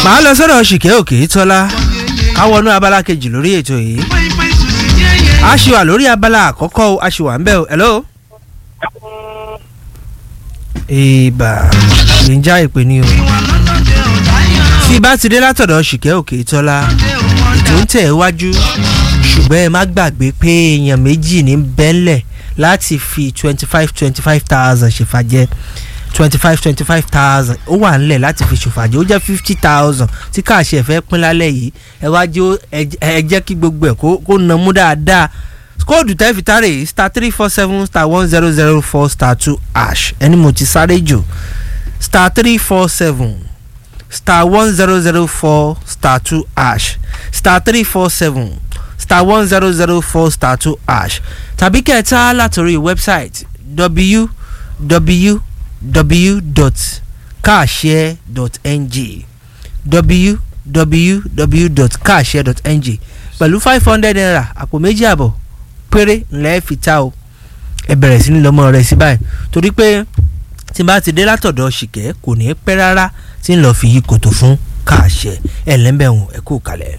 màá lọ sọ́dọ̀ ṣìkẹ́ òkè tọ́lá káwọnú abala kejì lórí ètò yìí a ṣì wà lórí abala àkọ́kọ́ o a ṣì wà ń bẹ̀ o hello. ìbà lè ń já ìpè ní o tí bá ti dé látọ̀dọ̀ ṣìkẹ́ òkè tọ́lá ètò ń tẹ̀ wájú ṣùgbọ́n ẹ má gbàgbé pé èèyàn méjì ní bẹ́ńlẹ̀ láti fi twenty five twenty five thousand ṣèfàjẹ́ twenty five twenty five thousand ó wà nílẹ̀ láti fi ṣòfàjẹ́ ó jẹ́ fifty thousand tí káàṣì ẹ̀ fẹ́ pín lálẹ́ yìí ẹ wá jẹ́ ẹ jẹ́ kí gbogbo ẹ̀ kó nà mú dáadáa kóòdù tẹ́ fi tárè yìí star three four seven star one zero zero four star two ash ẹni mo ti sáré jù star three four seven star one zero zero four star two ash star three four seven star one zero zero four star two ash tàbí kẹta látòrí wẹ́bsáìtì www www.carshare.ng www.carshare.ng pẹ̀lú five hundred naira àpò méjì àbọ̀ péré ńlẹ́ fi ta o ẹ bẹ̀rẹ̀ sí ní lọ́mọ rẹ̀ sí báyìí torí pé tí n bá ti dé látọ̀dọ̀ ṣìkẹ́ kò ní pẹ́ rárá tí ń lọ́ọ́ fi yí kòtò fún káàṣẹ ẹ̀ lẹ́mbẹ̀hùn ẹ̀ kú kalẹ̀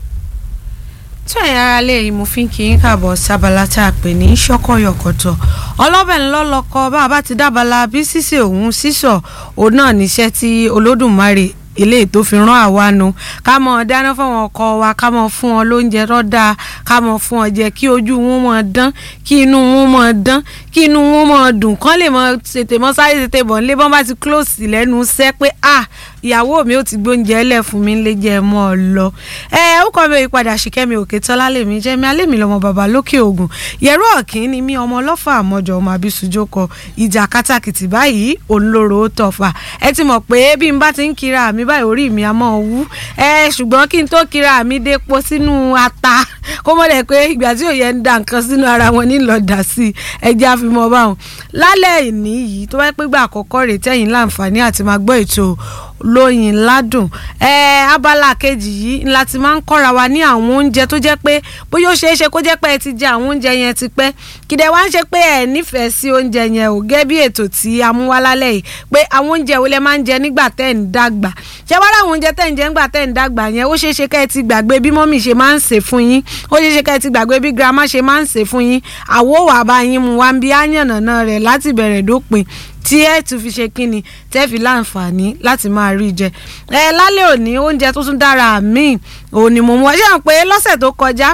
tí ẹ̀yin ara lè mo fi ń kí yín káàbọ̀ sábàlá tá a pè ní ṣọ́kọ̀yọ̀kọ̀tọ̀ ọlọ́bẹ̀ ńlọ́lọ́kọ bá a bá ti dábàlá bí sísè òun sísọ òun náà níṣẹ́ tí olódùmarè eléyìí tó fi rán àwa nu ká mọ dáná fáwọn ọkọ wa ká mọ fún wọn lóúnjẹ rọdà ká mọ fún ọ jẹ kí ojú wọn mọ dán kí inú wọn mọ dán kí inú wọn mọ dùn kán lè mọ tètè mọ sáré tètè bọ̀ nílé bọ́n bá ti close lẹ́nu sẹ́ pé ah ìyàwó mi ò ti gbóúnjẹ ẹlẹ fún mi lè jẹ mọ ọ lọ ẹ ó kọ mi ìpadà ṣìkẹ́mi òkè tọ́lá lèmi jẹ́ mi alẹ́ mi lọ́mọ bàbá lókè ògùn yẹ̀rọ ọ̀kìn ni mí ọmọ ọlọ́fà àmọ́jọ ọmọ abisujoko ìjà kátàkìtì báyìí olóró ó tọ̀fà ẹ ti mọ̀ pé bí n bá ti ń kira mi báyìí orí mi á mọ̀ wú ẹ ṣùgbọ́n kí n tó kira mi dépo sínú ata kó mọ̀ dẹ̀ pé ìgbà tí òye ń da nǹkan sínú ara wọn nílò dà sí ẹjẹ́ àfimọ́ báwọn lálẹ́ ìní yìí tó bá pẹ́ gbà àkọ́kọ́ rè tẹ́yìn láǹfààní àti máa gbọ́ ètò lóyin ládùn ẹ abala kejì yìí ńlá ti máa ń kọ́ra wa ní àwọn oúnjẹ tó jẹ́ pé bóyá ó ṣeé ṣe kó jẹ́ pé ẹ ti jẹ àwọn oúnjẹ yẹn ti pẹ́ kìdẹ̀ wá ń ṣe pé ẹ nífẹ̀ẹ́ sí oúnjẹ yẹn ò gẹ́ bí ètò tí a mú wá lálẹ́ yìí pé àwọn oúnjẹ wo lẹ máa ń jẹ nígbà tẹ́ ń dàgbà ṣé wá láwọn oúnjẹ tẹ́ ń jẹ nígbà tẹ́ ń dàgbà yẹn ó ṣeé ṣe kẹ́ ẹ ti gbàgbé bí mọ́mì ṣe máa ń sè fún yín ó ṣeé ṣe kẹ́ ẹ ti gbàgbé bí girama ṣe máa ń sè fún yín àwo wà bá yín mu wá ń bí áyànnà rẹ̀ láti bẹ̀rẹ̀ dópin tí ẹ tún fi ṣe kíni tẹ́ fi láǹfààní láti máa rí jẹ ẹ lálẹ́ òní oúnjẹ tó tún dára míì òní mo mú ọ ṣé àwọn pé lọ́sẹ̀ tó kọjá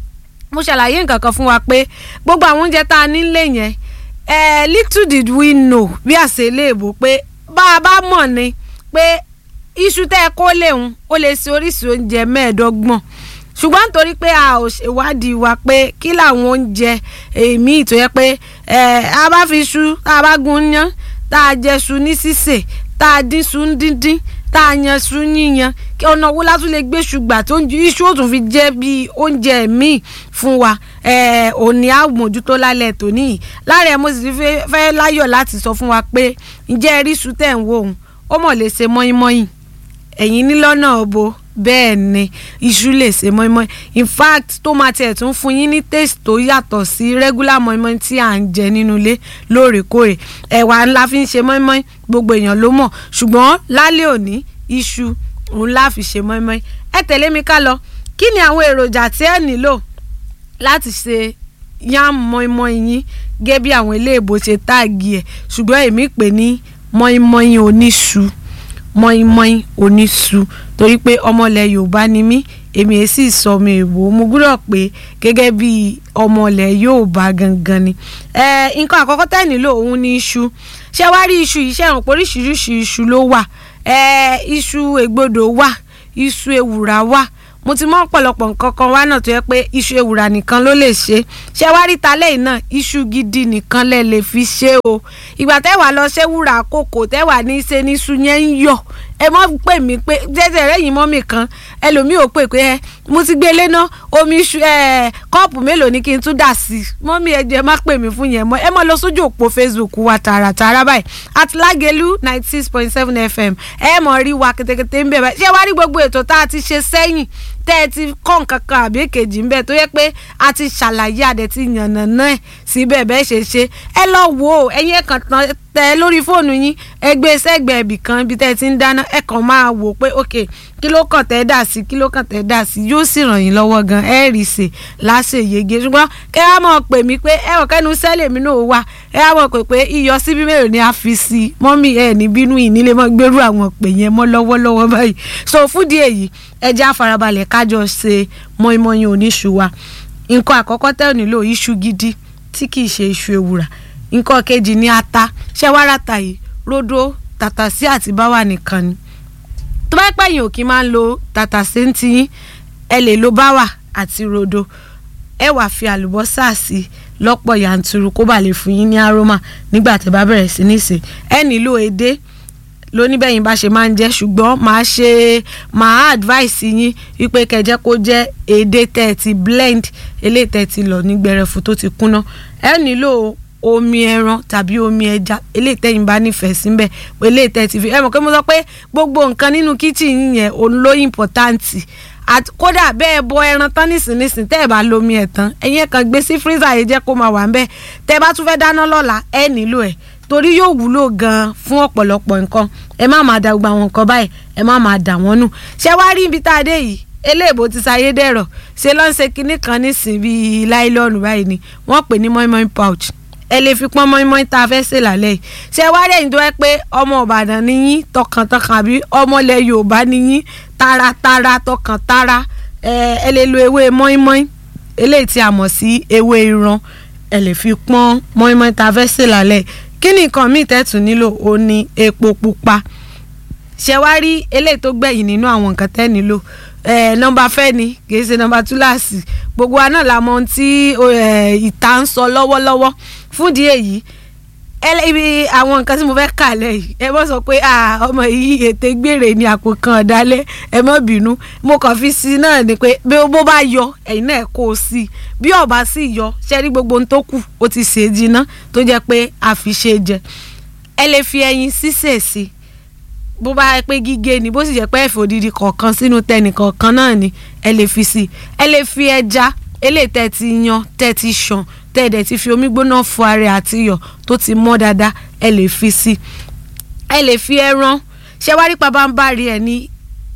mo ṣàlàyé nǹkan kan fún wa pé gbogbo àwọn oúnjẹ tá a nílé yẹn ẹ little did we know bí àṣẹ léèbó pé bá a bá mọ̀ ni pé iṣu tẹ́ ẹ kó léhun ó lè ṣe oríṣi oúnjẹ mẹ́ẹ̀ẹ́dọ́gbọ̀n ṣùgbọ́n nítorí pé a ò ṣèwádìí wa pé kí làwọn oúnjẹ èmi tó yẹ pé a bá fi iṣu tá a bá gun yán tá a jẹ iṣu ní sísè tá a dín iṣu ní díndín tá a yan iṣu yíyan kí ọ̀nà owó látún lè gbé ṣùgbà tó iṣu ò tún fi jẹ́ bí oúnjẹ míì fún wa òní àmójútó lálẹ́ tòní yìí lára ẹ̀ mo sì fẹ́ láyọ̀ láti sọ fún wa pé ǹjẹ́ ẹ rí iṣu tẹ̀ ń wò ó ó mọ̀ lè ṣe mọ́ínmọ́ín ẹ̀yin nílọ́nà ọ̀bọ bẹ́ẹ̀ ni iṣu lè ṣe mọ́ínmọ́ín in fact tó máa tiẹ̀ tún fún yín ní taste tó yàtọ̀ sí regular mọ́ínmọ́ín tí à ń jẹ nínú ilé lóòrèkóòrè ẹ̀wà ńlá fi ń ṣe mọ́ínmọ́ín gbogbo èèyàn ló mọ̀ ṣùgbọ́n lálẹ́ òní iṣu òun la fi ṣe mọ́ínmọ́ín ẹ tẹ̀lé mi ká lọ kí ni àwọn èròjà tí ẹ nílò láti ṣe yam mọ́ínmọ́ín yín gẹ́gẹ́ bí àwọn iléèbó ṣe táàgì ẹ̀ ṣùgbọ́n èmi pè ní mọ́ínmọ́ín oníṣu mọ́ínmọ́ín oníṣu torí pé ọmọlẹ̀ yorùbá ni mí èmi èsì ìsọmọ èèbò mo gbúdọ̀ pé gẹ́gẹ́ bí ọmọlẹ̀ yorùbá gangan ni. nǹkan àkọ́kọ́ tẹ́ nílò òun ni iṣu ṣé wàá rí iṣu yìí ṣẹ̀rùn pé oríṣiríṣi iṣu ló wà iṣu ègbodò wà iṣu ewùrà wà mo ti mọ ọ̀pọ̀lọpọ̀ nǹkan kan wá náà tó yẹ pé iṣu ewùrà nìkan ló lè ṣe ṣé wá rí talẹ́ yìí náà iṣu gidi nìkan lẹ lè fi ṣe o ìgbà tẹ́wàá lọ ṣé wúrà kòkò tẹ́wàá ní ṣe ní iṣu yẹn ń yọ̀ ẹ mọ́ pè mí pé jẹ́jẹ́ rẹ̀ yìí mọ́ mi kan ẹlòmíì ò pè pé ẹ mo ti gbé lé náà omi iṣu ẹ kọ́ọ̀pù mélòó ni kí n tún dà sí i mọ́mí ẹ jẹ́ má pè mí fún yẹn mọ́ ẹ mọ́ lọ sójú òpó Facebook wa tààràtààrà báyìí àtìlágẹ̀lú ninety six point seven FM ẹ mọ̀ rí wa kètèkètè ń bẹ̀ báyìí ṣé wàá rí gbogbo ètò tá a ti ṣe sẹ́yìn tẹ́ ẹ ti kọ́ nǹkan kan àbí èkejì ń bẹ̀ tó yẹ pé a ti ṣàlàyé adẹ̀ ti yànnà náà ẹ̀ síbẹ̀ bẹ́ẹ̀ ṣe ṣe ẹ lọ wò ó ẹ̀yin ẹ̀kan tán tẹ lórí fóònù yín ẹ gbé sẹ́gbẹ̀ẹ́ ibì kan ibi tẹ́ ẹ ti ń dáná ẹ kàn máa wò pé ok kí ló kàn tẹ́ dà sí kí ló kàn tẹ́ dà sí yóò sì ràn yín lọ́wọ́ gan ẹ rí sè láṣẹ yege ṣùgbọ́n kẹ́ ẹ mọ̀ pè mí pé ẹ wọ̀ kẹ́nu sẹ́lẹ̀ mi náà wà ẹ mọ̀ pé pé iyọ̀ síbí mélòó ni a fi sí i mọ́mí ẹ ní bínú yìí nílé mọ́ gbérú àwọn pè yẹn mọ́ lọ́wọ́lọ́wọ́ báyìí so fúdìí èyí ẹ jẹ́ àfarabalẹ̀ kájọ ṣe mọ́ínmọ́ín oníṣu wa nǹkan àkọ́kọ́ tẹ́ ò nílò iṣu gidi tí kì í ṣe iṣu ewùrà nǹkan kejì ní ata ṣẹ́wárata yìí ródó tàtàsí àti báwà nìkan ni tó bá pẹ̀yìn òkì máa ń lo tàtàsí ń tiyín ẹ lè lo báwà àti ródó ẹ wàá fi àlùbọ́sà sí lọ́pọ̀ yanturu kó bàa lè fún yín ní aroma nígbà tẹ́ bá bẹ̀rẹ̀ sí ní sè ẹ nílò edé lóníbẹ̀yìn bá ṣe máa ń jẹ́ ṣùgbọ́n màá ṣe màá advice yín wípé kẹjẹ́ kó jẹ́ èdè tẹ́ ẹ ti blend eléyìí tẹ́ ẹ ti lọ ní gbẹrẹfu tó ti kúnná ẹ nílò omi ẹran tàbí omi ẹja eléyìí tẹ́yìn bá nífẹ̀ẹ́ síbẹ̀ eléyìí tẹ́ ẹ ti fi ẹ mọ̀ pé mo sọ pé gbogbo nǹkan nínú kitchen yín yẹn òun ló important kódà bẹ́ẹ̀ bọ ẹran tán nísinsìnyí tẹ́ ẹ bá lomi ẹ̀ tán ẹ̀yin ẹ̀ kàn gbé sí freezer yìí jẹ́ kó máa wà ń bẹ́ẹ̀ tẹ́ ẹ bá tún fẹ́ dáná lọ́la ẹ nílò ẹ̀ torí yóò wúlò gan-an fún ọ̀pọ̀lọpọ̀ nǹkan ẹ má máa da gbogbo àwọn nǹkan báyìí ẹ má máa dà wọ́n nù ṣé wàá rí ibi tá a dé yìí eléèbó ti ṣayé dẹ̀rọ̀ ṣe ló ń ṣe kinní kan nísìnyí bíi láìlọ́ọ̀nù báyìí ni wọ́n pè ní mọ́ínmọ́ín pouch ẹ lè fi pọ́n mọ́ínmọ́ín tá a fẹ́ ṣe lálẹ́ yìí ṣé wàá rẹ̀ yín tó yẹ pé ọmọ Ìbàdàn ni yín tọkàntọkàn àbí ọmọ ilẹ̀ Yorùbá ni yín taratara tọkàntara ẹ lè lo ewé mọ́ínmọ́ín eléyìí tí a mọ̀ sí ewé ìran ẹ lè fi pọ́n mọ́ínmọ́ín tá a fẹ́ ṣe lálẹ́ yìí kí ni nǹkan míì tẹ́tù nílò ó ní epo pupa ṣe wá rí eléyìí tó gbẹ̀yìn nínú àwọn nǹkan tẹ́ nílò nọ́mbà fẹ́ ni kì í ṣe nọ́mbà túláàsì gbogbo wa náà la mọ ohun tí ìta ń sọ lọ́wọ́lọ́wọ́ fúndì èyí ibi àwọn nǹkan tí mo fẹ́ kà lẹ́yìn ẹ mọ̀ sọ pé ọmọ yìí ètè gbére ni àpò kan ọ̀dálẹ́ ẹ mọ̀ bínú mo kàn fi sí náà ni pé bó bá yọ ẹ̀yin náà kó o sí i bí ọba sì yọ ṣe rí gbogbo ohun tó kù ó ti ṣe é jiná tó jẹ́ pé a fi ṣe jẹ ẹ lè fi ẹyin sísè sí i bó bá yẹ pé gígé ni bó sì jẹ́ pé ẹ̀fọ́ odidi kọ̀ọ̀kan sínú tẹnì kọ̀ọ̀kan náà ni ẹ lè fi sí i ẹ lè fi ẹja eléyìí tẹ́ ti yan tẹ́ ti ṣàn tẹ́ ẹ̀ dẹ̀ ti fi omi gbóná fọ ara àti iyọ̀ tó ti mọ́ dáadáa ẹ lè fi sí i ẹ lè fi ẹran ṣé wá rí pabambari ẹ ní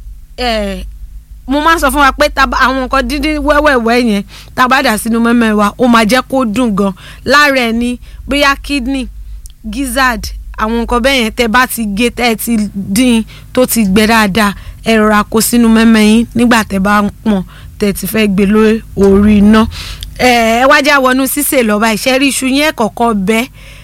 mo máa ń sọ fún wa pé àwọn nǹkan dídín wẹ́wẹ́wẹ́ yẹn tá a bá dà sínú mẹ́mẹ́ wa ó máa jẹ́ kó dùn gan lára ẹ̀ ní bóyá kidney gizzard àwọn nǹkan bẹ́ẹ̀ yẹn tẹ́ bá ti gé tẹ́ ẹ ti dín tó ti gbẹ dáadáa ẹ rọra kó sínú mẹ́mẹ́ yín nígbà tẹ́ bá ń pọ̀n tẹ́ ti fẹ́ gbé lórí orí iná ẹ wájà wọnú sísè lọ́ba ìṣẹ́rí iṣu yẹn kọ̀ọ̀kan bẹ́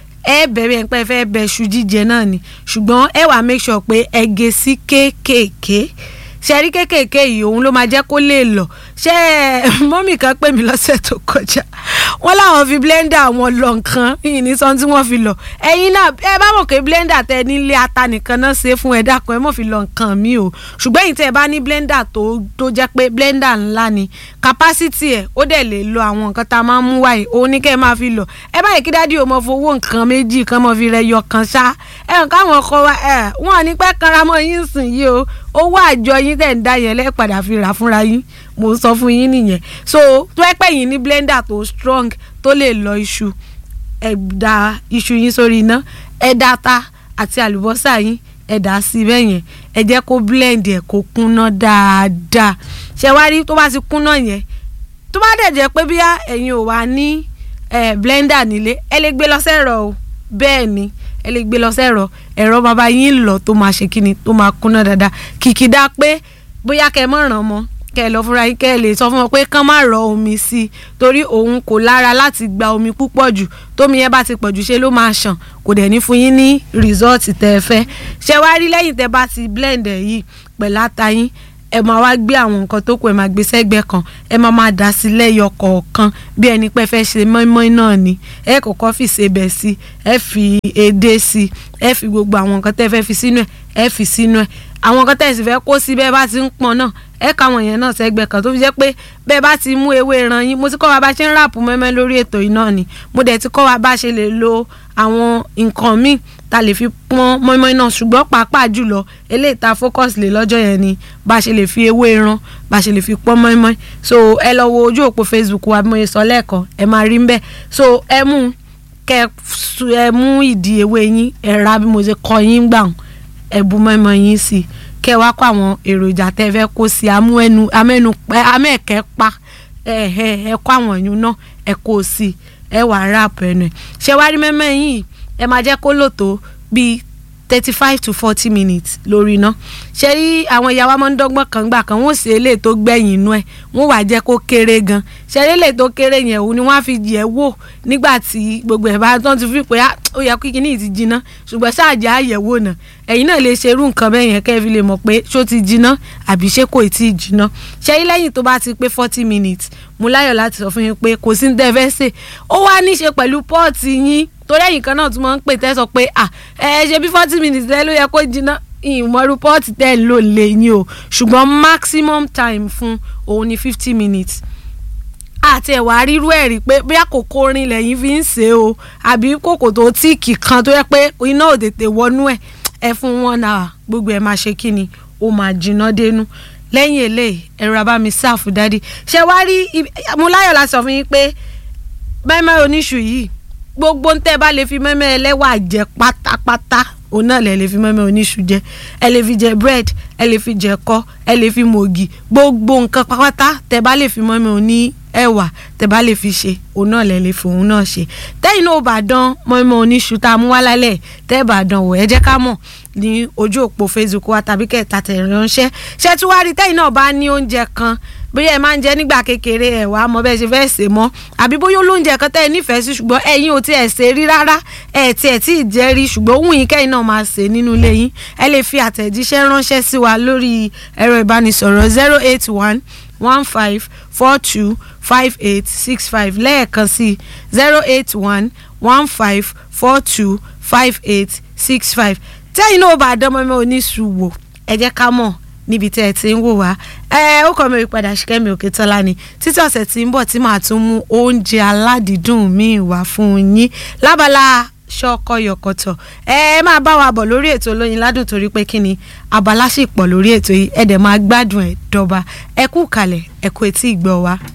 ẹ bẹ̀rẹ̀ pé ẹ fẹ́ bẹ iṣu jíjẹ náà ni ṣùgbọ́n ẹ wàá make sure pé ẹ gé sí kéékèèké ṣẹ́rí kéékèèké yìí òun ló máa jẹ́ kó lè lọ ṣé mọ́mì kan pè mí lọ́sẹ̀ tó kọjá wọ́n láwọn fi blender wọn lọ nǹkan yìí ní sọ́n tí wọ́n fi lọ ẹ̀yin náà ẹ bá mọ̀ pé blender tẹ nílé ata nìkan náà ṣe fún ẹ dákun ẹ mọ̀ fi lọ nǹkan mi o ṣùgbọ́n èyí tẹ́ ẹ bá ní blender tó tó jẹ́ pé blender ńlá ni capacity ẹ̀ ó dẹ̀ lè lo àwọn nǹkan tá a máa ń mú wáyé òun ní kẹ́ ẹ máa fi lọ ẹ báyìí kí dádì o mọ̀ fowó nǹkan méjì kan mọ̀ fi rẹ yọ kan ṣá ẹ nǹkan àwọn ọkọ wa ẹ wọn ò ní pẹ́ kanramọ́ yín sìn yìí o owó àjọ yín tẹ̀ ń dá yẹn lẹ́ẹ̀padà fi rà fúnra yín mo ń sọ fún yín nìyẹn so tó ẹ pẹ́ yín ní blender tó strong tó lè lọ iṣu ẹ da iṣu yín sórí iná ẹ da ata àti àlùbọ́sà yín ẹ dà á sí bẹ́ẹ̀ yẹn ẹ jẹ́ kó blend ẹ̀ kó kúnná dáadáa ṣe wá rí tó bá ti kúnná yẹn tó bá dẹ̀ jẹ́ pé bí ẹ̀yin ò wá ní blender nílé ẹ lè gbé lọ sẹ́rọ̀ o bẹ́ẹ̀ ni ẹ lè gbé lọ sẹ́rọ̀ ẹ̀rọ bàbá yín lọ tó máa ṣe kíni tó máa kúnná dáadáa kìkìdá pé bóyá kẹ́ ẹ mọ̀ ràn mọ́ kẹ́ ẹ lọ fúnra yín kẹ́ ẹ lè sọ fún wọn pé kán má rọ omi sí i torí òun kò lára láti gba omi púpọ̀ jù tómi yẹn bá ti pọ̀ jù ṣe ló máa ṣàn kò dẹ̀ ní fún yín ní rìsọ́ọ̀tì tẹ́ ẹ fẹ́ ṣé wá rí lẹ́yìn tẹ́ bá ti blend ẹ̀ yìí pẹ̀lú ata yín ẹ máa wá gbé àwọn nǹkan tó kù ẹ máa gbé sẹ́gbẹ́ kan ẹ máa máa dà sí lẹ́yọ kọ̀ọ̀kan bí ẹni pé fẹ́ ṣe mọ́ínmọ́ín náà ni ẹ kọ́kọ́ fi sebẹ̀ sí ẹ fi edé sí ẹ fi gbogbo àwọn nǹkan tẹ́ fẹ́ fi sínú ẹ ẹ fi sínú ẹ àwọn nǹkan tẹ́ ẹ sì fẹ́ kó sí bẹ́ẹ̀ bá ti ń pọn náà ẹ ká àwọn yẹn náà sẹ́gbẹ́ kan tó fi jẹ́ pé bẹ́ẹ̀ bá ti mú ewé ẹran yín mo ti kọ́ wa bá ṣe ń ràpù mẹ́mẹ́ lórí ètò yìí náà ni mo dẹ̀ ti kọ́ wa bá ṣe lè lo àwọn nǹkan míì ta lè fi pọ́n mọ́ínmọ́ín náà ṣùgbọ́n pàápàá jùlọ eléyìí ta focus lè lọ́jọ́ yẹn ni bá ṣe lè fi ewé ẹran bá ṣe lè fi pọ́n mọ́ínmọ́ín so ẹ lọ wo ojú òpó Facebook wa bí mo ṣe sọ lẹ́ẹ̀kan ẹ máa rí ń bẹ́ẹ̀ so ẹ mú kẹ ẹ mú ìdí ewé yín ẹ ra bí mo ṣe kọ yín gbà ẹ bu mọ́ínmọ́ín yín sí i kẹ wá kó àwọn èròjà tẹ fẹ́ kó sí amú ẹnu amẹ́nu amẹ́ẹ̀kẹ́ pa ẹ ẹ ẹ kó àwọn ẹ̀yún náà ẹ kó sí ẹ wà ráp ẹnu ẹ ṣé wá rí mẹ́mẹ́ yìí ẹ máa jẹ́ kó lò tó bíi thirty five to forty minutes lórí iná ṣe rí àwọn ìyá wa máa ń dọ́gbọ́n kan gbà kan wọ́n sì eléyìí tó gbẹ̀yìn inú ẹ̀ wọ́n wàá jẹ́ kó kéré gan ṣe rí eléyìí tó kéré yẹn òun ni wọ́n á fi yẹ̀ wò nígbà tí gbogbo ẹ̀ bá tán ti fi pé ó yẹ kí kíní ti jiná ṣùgbọ́n ṣáàjì àyẹ̀wò náà ẹ̀yin náà lè ṣe irú nǹkan bẹ́ẹ̀ yẹn kẹ́ ẹ fi lè mọ̀ pé ṣó ti jiná àbí ṣé kò tí ì jiná ṣe rí lẹ́yìn tó bá ti pé forty minutes mo láyọ̀ láti sọ fún yín pé kò sí ní tẹ́ fẹ́ sè ó wá ní í ṣe pẹ̀lú pọ́ọ̀tì yín torí ẹ̀yìn kan náà tún máa ń pè tẹ́ sọ pé à ẹ ṣe bí forty minutes lẹ́ ló yẹ kó jiná ìmọ̀rú pọ́ọ̀tì tẹ́ ẹ̀ lò lè yín o ṣùgbọ́n maximum time fún òun ni fifty minutes àti ẹ̀wà rírú ẹ̀ rí pé bóyá kòkó orin lẹ́yìn fi ń ṣe o àbí kòkò tó tíìkì kan tó yẹ pé iná ò tètè wọnú ẹ̀ ẹ fún wọn náà gbogbo ẹ̀ máa ṣe kí ni ó máa jiná dénú lẹ́yìn eléyìí ẹ̀rọ abámi sáàfù dádì ṣé wá rí mo láyọ̀ láti sọ fún yín pé mẹ́mẹ́ oníṣù yìí gbogbo ń tẹ́ bá lè fi mẹ́mẹ́ ẹlẹ́wà jẹ pátápátá òun náà lè lè fi mẹ́mẹ́ oníṣu jẹ ẹ lè fi jẹ bread ẹ lè fi jẹ kọ́ ẹ lè fi mògì gbogbo nǹkan pátá tẹ́ bá lè fi mẹ́mẹ́ oní ẹ̀wà tẹ́ bá lè fi ṣe òun náà lè lè fi òun náà ṣe tẹ́yìn náà ò bá dán mẹ́mẹ́ oníṣu tá a mú wá lálẹ́ tẹ́ bá dán wò ẹ jẹ́ ká mọ̀ ní ojú òpó Facebook wa tàbí kẹta tẹ̀ ránṣẹ́ ṣé tí wàá rí tẹ́yìn náà bá ní oúnjẹ kan bóyá ẹ máa ń jẹ nígbà kékeré ẹ wàá mọ bẹ́ẹ̀ ṣe fẹ́ ṣe mọ́ àbí bóyá olóúnjẹ kan tẹ́ ẹ nífẹ̀ẹ́ sí ṣùgbọ́n ẹ̀yin ò tiẹ̀ ṣe rí rárá ẹ̀ tiẹ̀ tí ì jẹ́ rí ṣùgbọ́n òun yìí kẹ́yìn náà máa ṣe nínú ilé yín ẹ lè fi àtẹ̀jíṣẹ́ ránṣẹ́ sí wa lórí ẹ̀rọ ìbánisọ̀rọ̀ zero eight one one five four two five eight six five lẹ́ẹ̀kan sí zero eight one one five four two five eight six five tẹ́yìn náà bá dánmọ́mọ́ oníṣùwò ẹ jẹ́ ká mọ̀ níbi tí ẹ ti ń wò wá ẹ ó kọ́ mi ìpadà ṣìkẹ́mi òkè tọ́lá ni títí ọ̀sẹ̀ tí ń bọ̀ tí màá tún mú oúnjẹ aládìídùn míì wá fún yín lábala ṣọkọ yọkọtọ ẹ máa bá wa bọ̀ lórí ètò olóyin ládùn torí pé kí ni abala sì pọ̀ lórí ètò yìí ẹ dẹ̀ máa gbádùn ẹ̀ dọ́ba ẹ kú kalẹ̀ ẹ kú etí ìgbọ́ wa.